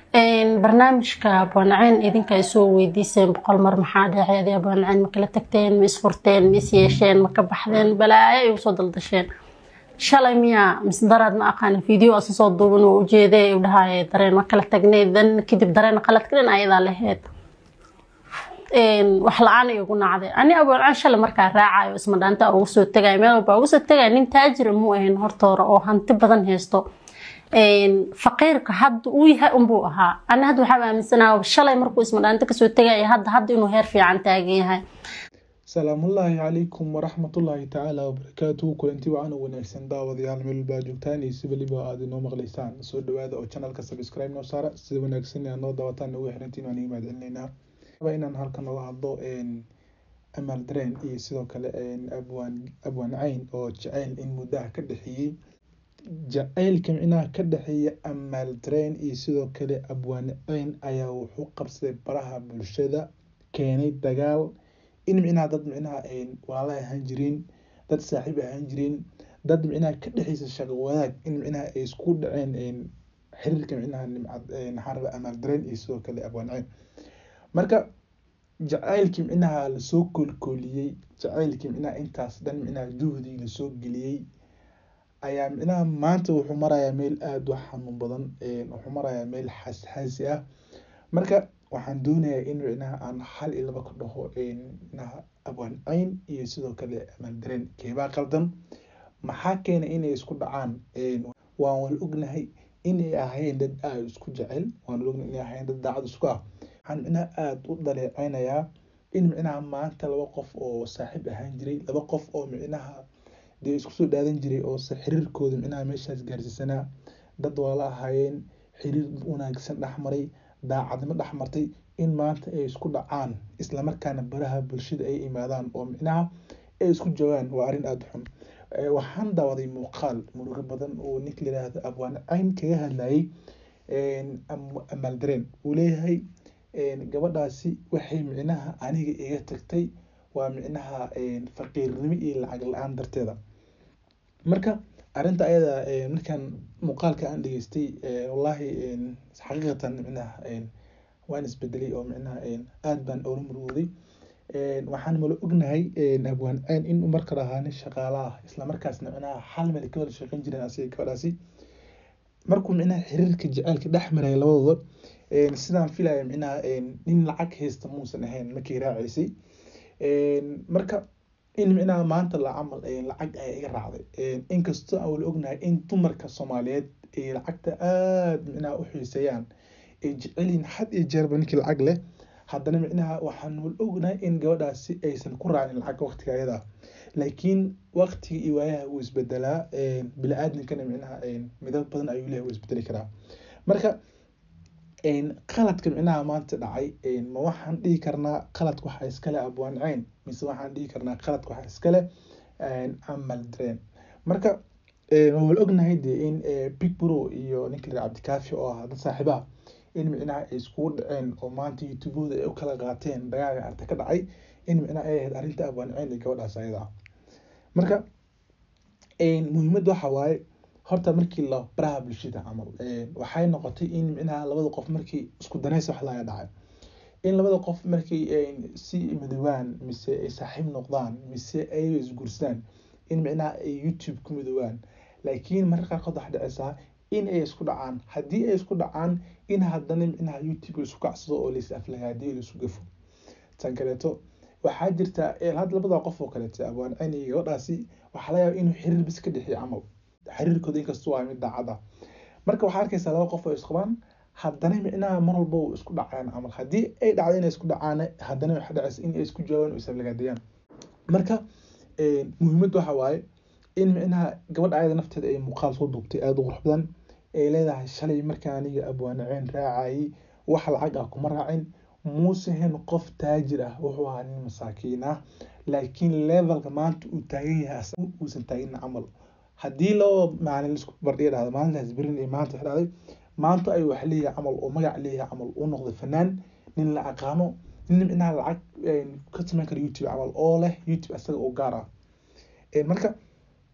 barnaamijka abwaanaceen idinka ay soo weydiiseen boqol mar maxaa dhacay abwaanaceen ma kala tagteen ma isfurteen ma is yeesheen ma ka baxdeen balaayo ay usoo daldasheen shalay miyaa mise daraad ma aqaanin video asa soo duuban oo ujeeday u dhahaye dareen ma kala tagnay dan kadib dareen qaladkadan ayadaa laheyd wax la-aan ay ugu nacday ani abwaanaceen shalay markaa raacayo isma dhaanta ugu soo tagayo meel walba ugu soo tagayo nin taajira muu ahayn hortoora oo hanti badan haysto faqiirka hadda uu yahay unbuu ahaa ani hadda waxaa aaminsanaha shalay markuu ismadhaanto kasoo tegaya hadda hadda inuu heer fiican taagan yahay salaamullaahi calaykum waraxmatullaahi tacaala wabarakaatuhu kulanti wacan u wanaagsan daawadayaal meel walbaa joogtaan iyo si weliba aad inoo maqlaysaan soo dhawaada oo channelka subscribe noo saara sida wanaagsan aad noo daawataan ugu xirantiin waan iga mahadcelinaynaa inaan halkan nooga hadlo amaal dareen iyo sidoo kale abwaan abwaan cayn oo jaceyl in muddaha ka dhexeeyey jaceylka micnaha ka dhexeeya amaal dareen iyo sidoo kale abwaan ceyn ayaa wuxuu qabsaday baraha bulshada keenay dagaal in micnaha dad micnaha walaala ahaan jireen dad saaxiib ahaan jireen dad micnaha ka dhexeysa shaqo wadaag in micnaha ay isku dhaceen xiriirka micnaha nimcad maxaa raba amaal dareen iyo sidoo kale abwaan ceyn marka jaceylkii micnaha lasoo koolkooliyey jaceylkii micnaha intaas dhan micnaha juhdi lasoo geliyey ayaa micnaha maanta wuxuu marayaa meel aada u xanuun badan wuxuu marayaa meel xasxaasi ah marka waxaan doonayaa in micnaha aan hal iyo laba ka dhaho micnaha abwaan ceyn iyo sidoo kale amaal dareen keebaa qaldan maxaa keenay inay isku dhacaan waan wala ognahay inay ahayn dad aada isku jecel waan wala ognahay inay ahayn dad daacad isku ah waxaan micnaha aada u dhaleeceynayaa in micnaha maanta laba qof oo saaxiib ahaan jiray laba qof oo micnaha dee isku soo dhaadan jiray oo se xiriirkooda micnaha meeshaas gaarsiisanaa dad walaala ahaayeen xiriir wanaagsan dhexmaray daacadnimo dhexmartay in maanta ay isku dhacaan islamarkaana baraha bulshada ay imaadaan oo micnaha ay isku joogaan waa arrin aada xun waxaan daawaday muuqaal murugo badan oo ninka layidhaahdo abwaan cayn kaga hadlayay amaal dareen uu leeyahay gabadhaasi waxay micnaha aniga iga tagtay waa micnaha faqiirnimo iyo lacag la-aan darteeda marka arrinta ayada markaan muuqaalka aan dhageystay wallaahi xaqiiqatan micnaha waan isbedelay oo micnaha aada baan oola murugooday waxaan mala ognahay abwaan ceyn in marka ahaa nin shaqaala ah islamarkaasna micnaha hal meel ka wada shaqeyn jireen asiga gabadhaasi markuu micnaha xiriirka jaceylka dhex maraya labadooda sidaan filaya micnaha nin lacag haysta muusan ahayn markii raacaysay marka in micnaha maanta la camal lacag ayaa iga raacday inkastoo aan wala ognahay in dumarka soomaaliyeed ay lacagta aada micnaha u xiiseeyaan ay jecelyihin had iyo jeerba ninkii lacag leh haddana micnaha waxaan wala ognahay in gabadhaasi aysan ku raacin lacag waqtiga ayada laakiin waqtiga iyo waayaha wuu isbedelaa bili-aadminkana micnaha midab badan ayuu lehay wuu isbedeli karaa marka qaladka micnaha maanta dhacay ma waxaan dhihi karnaa qaladka waxaa iskale abwaan ceyn mise waxaan dhihi karnaa qaladka waxaa iskale amal dareen marka waan wala ognahay dee in big bro iyo ninka layidhaha cabdikaafi oo ah dad saaxiibaha in micnaha ay iskugu dhaceen oo maanta youtubooda ay u kala qaateen dagaalka arta ka dhacay in micnaha ay ahayd arrinta abwaan ceyn iyo gabadhaas ayada ah marka muhiimadda waxa waaye horta markii la baraha bulshada camal waxay noqotay in micnaha labada qof markii isku danaysa wax laga dhacay in labada qof markii si midoobaan mise ay saaxiib noqdaan mise ay isguursadaan in micnaha ay youtube ku midoobaan laakiin mararka qaarkood waxaa dhacaysaa in ay isku dhacaan haddii ay isku dhacaan in haddana micnaha youtube laisu kacsado oo lais aflagaadiyo laisu gafo tan kaleeto waxaa jirta had labada qof oo kaleeto abwaan ceyn iyo gabadhaasi waxaa laga yaaba inuu xiriir bis ka dhexeeyo camal xiriirkooda inkastoo waa mid daacad ah marka waxaa arkaysaa laba qof oo isqabaan haddana micnaha mar walba uu isku dhacaan camal haddii ay dhacdo inay isku dhacaan haddana waxaa dhacaysa in ay isku jawaabaan oo isaflagaadiyaan marka muhiimadda waxa waaye in micnaha gabadha ayada nafteeda ay muuqaal soo duubtay aada u qurux badan ay leedahay shalay markaa aniga abwaanaceen raacayay wax lacag ah kuma raacin muusahen qof taajir ah wuxuu ahaa nin masaakiin ah laakiin levelka maanta uu taagan yahay uusan taagin camal haddii laba maalin isku bardhiga dhahdo maalintaas berin iyo maanta dhahday maanta ay wax leeyahay camal oo magac leeyahay camal uu noqday fanaan nin la aqaano nin micnaha lacag ka samayn kara youtube camal oo leh youtube asaga oo gaar ah marka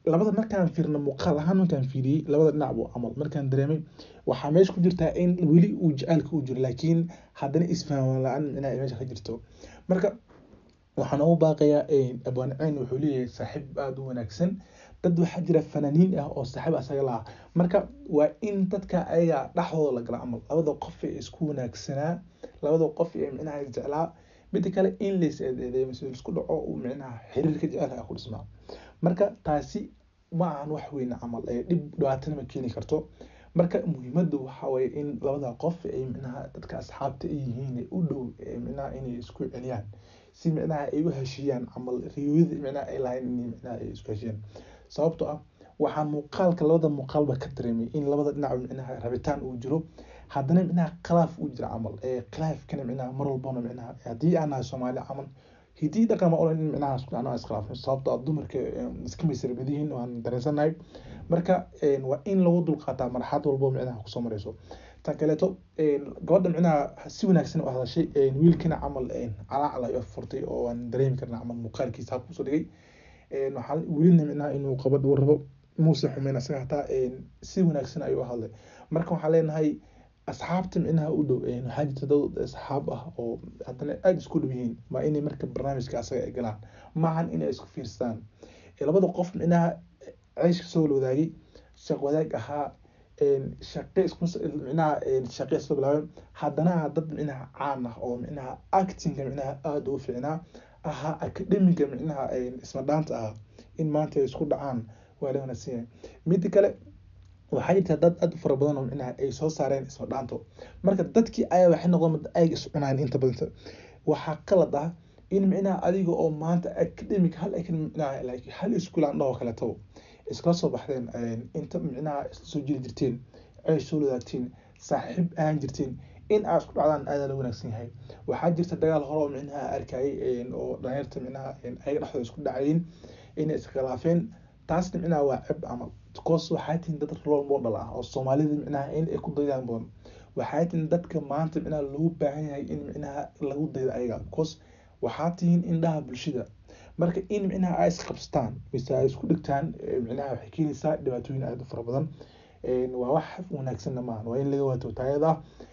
labada markaan fiirno muuqaal ahaan markaan fiiriyey labada dhinacbu camal markaan dareemay waxaa meesha ku jirtaa in weli uu jacaylka u jiro laakiin haddana isfahmaan la-aan micnaha ay meesha ka jirto marka waxaan ugu baaqayaa abwaanceyn wuxuu leeyahay saaxiib aada u wanaagsan dad waxaa jira fanaaniin ah oo saaxiib asaga laha marka waa in dadka ayaga dhexdooda la gala camal labada qof ee isku wanaagsanaa labada qof ee micnaha jeclaa mida kale in lays eedeedeeyo mise isku dhaco uu micnaha xiriirka jecelka ku dhismaa marka taasi ma ahan wax weyn camal ee dhib dhibaatana ma keeni karto marka muhiimadu waxa waye in labada qof ay micnaha dadka asxaabta ay yihiin u dhow micnaha inay isku celiyaan si micnaha ay u heshiiyaan camal riyooyada micnaha ay lahayn in micnaha ay isku heshiiyaan sababtoo ah waxaa muuqaalka labada muuqaalba ka dareemay in labada dhinac micnaha rabitaan uu jiro haddana micnaha khilaaf uu jiro camal ee khilaafkana micnaha mar walbana micnaha haddii aan nahay soomaali camal hidii dhaqan ma olan in micnaha isku dhacno iskhilaafno sababtoo ah dumarka iska maysar badihiin waan dareensanahay marka waa in lagu dulqaataa marxalad walbo micnaha kusoo mareyso tan kaleeto gabadha micnaha si wanaagsan u hadashay wiilkana camal calaacal ay furtay oo waan dareemi karna camal muuqaalkiisa habka usoo dhigay waxaa welina micnaha inuu qabadh u rabo muuse xumeyn asaga hataa si wanaagsan ayuu hadlay marka waxaan leenahay asxaabta micnaha u dhow waxaa jirta dad asxaab ah oo haddana aada isku dhow yihiin waa inay marka barnaamijka asaga ay galaan maahan inay isku fiirsadaan labada qof micnaha ceyshka soo wadaagay shaq wadaag ahaa shaqe isku micnaha shaqe isla bilaabeen haddana dad micnaha caan ah oo micnaha actingka micnaha aada u fiicnaa ahaa academiga micnaha isma dhaanta ah in maanta ay isku dhacaan waa la wanaagsan yahay mida kale waxaa jirta dad aad u fara badan oo micnaha ay soo saareen isma dhaanto marka dadkii ayaa waxay noqdeen ayga is cunaan inta badan waxaa qalad ah in micnaha adiga oo maanta academic hal micnaha like hal iskuul aan dhaho kaleeto iskala soo baxdeen inta micnaha isla soo jiri jirteen ay soo wadaagteen saaxiib ahaan jirteen in aad isku dhacdaan aada la wanaagsan yahay waxaa jirta dagaal hore oo micnaha arkayay oo dhalinyarta micnaha ayaga dhexdooda isku dhacayin inay iskhilaafeen taasna micnaha waa ceb camal because waxaa tihin dad role model ah oo soomaalida micnaha in ay ku daydaan badan waxaa tihin dadka maanta micnaha lagu baahan yahay in micnaha lagu daydo ayaga because waxaa tihin indhaha bulshada marka in micnaha ay isqabsataan mise ay isku dhigtaan micnaha waxay keenaysaa dhibaatooyin aada u fara badan waa wax wanaagsanna maahan waa in laga waato taayada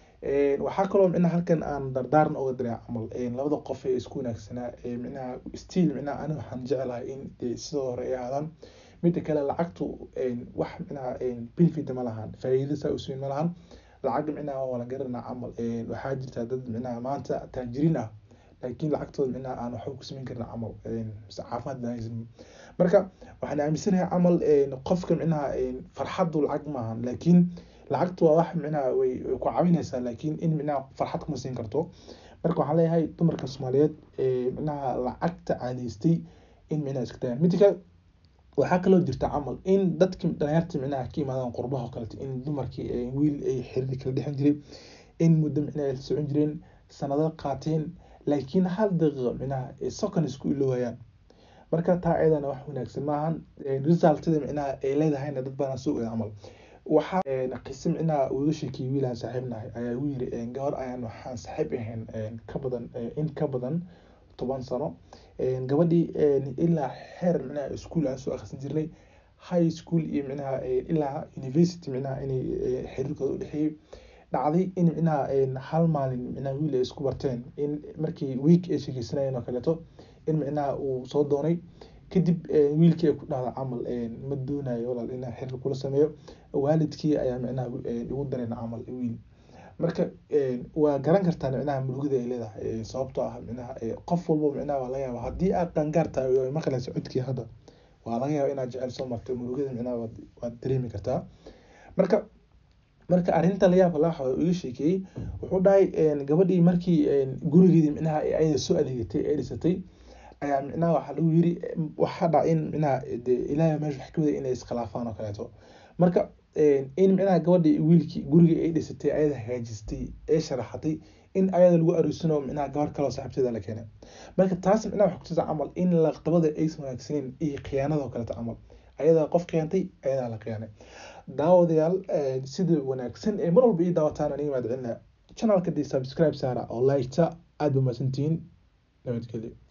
waxaa kaloo micnaha halkan aan dardaaran oga diray camal labada qof ee isku wanaagsanaa micnaha stiil micnaha ani waxaan jeclahay in sidoo hore ay ahaadaan mida kale lacagtu wax micnaha benefit ma lahan faa'iido saa usiin ma lahan lacag micnaha waa la garanaa camal waxaa jirta dad micnaha maanta taajiriin ah laakiin lacagtooda micnaha aan waxba ku samayn karna camal mise caafimaad baan marka waxaan aaminsanahay camal qofka micnaha farxaddu lacag maahan laakiin lacagtu waa wax micnaha way ku caawinaysaa laakiin in micnaha farxad kuma siin karto marka waxaan leeyahay dumarka soomaaliyeed micnaha lacagta caadaystay in micnaha iska tagaan midda kale waxaa kaloo jirta camal in dadki dhalinyarta micnaha ka imaadaan qurbaha oo kaleeto in dumarkii wiil ay xiriir kala dhexin jiray in muddo micnaha ay socon jireen sanado qaateen laakiin hal daqiiqo micnaha second isku ilowayaan marka taa ayadana wax wanaagsan maahan resultada micnaha ay leedahayna dad badan soo ogaa camal waxaa qise micnaha uga sheekiyay wiilaan saaxiib nahay ayaa igu yiri gabar ayaan waxaan saaxiib ahayn ka badan in ka badan toban sano gabadhii ilaa xeer micnaha iskuol aan soo akhrisan jirnay high school iyo micnaha ilaa university micnaha inay xiriirkooda u dhexeeyey dhacday in micnaha hal maalin micnaha wiil ay isku barteen in markii week ay sheekeysanayeen oo kaleeto in micnaha uu soo doonay kadib wiilkii ay ku dhahda camal ma doonayo walaal inaa xiriir kula sameeyo waalidkii ayaa micnaha igu dareen camal wiil marka waa garan kartaa micnaha murugada ay leedahay sababtoo ah micnaha qof walbo micnaha waa laga yaaba haddii aad qangaar tahay oo maqlaysa codkii hadda waa laga yaaba inaad jecel soo martay murugada micnaha waad dareemi kartaa marka marka arrinta la yaabka laga iga sheekeeyey wuxuu dhahay gabadhii markii gurigeedii micnaha ayada soo adeegatay ee dhisatay ayaa micnaha waxaa lagu yiri waxaa dhaca in micnaha de ilaahay meesha wax ka waday inay iskhilaafaan oo kaleeto marka in micnaha gabadhii wiilkii guriga ay dhisatay ayada hagaajistay ee sharaxatay in ayada lagu aroosino micnaha gabar kaloo saaxiibteeda la keenay marka taas micnaha waxay kutusa camal in laqdabada aysan wanaagsaneyn iyo khiyaanada oo kaleeto camal ayadaa qof khiyaantay ayadaa la khiyaanay daawadayaal sida wanaagsan ee mar walba ii daawataan aniga mahad celinaya channelka dee subscribe saara oo like-ta aada ba mahadsantihiin nabadgelyo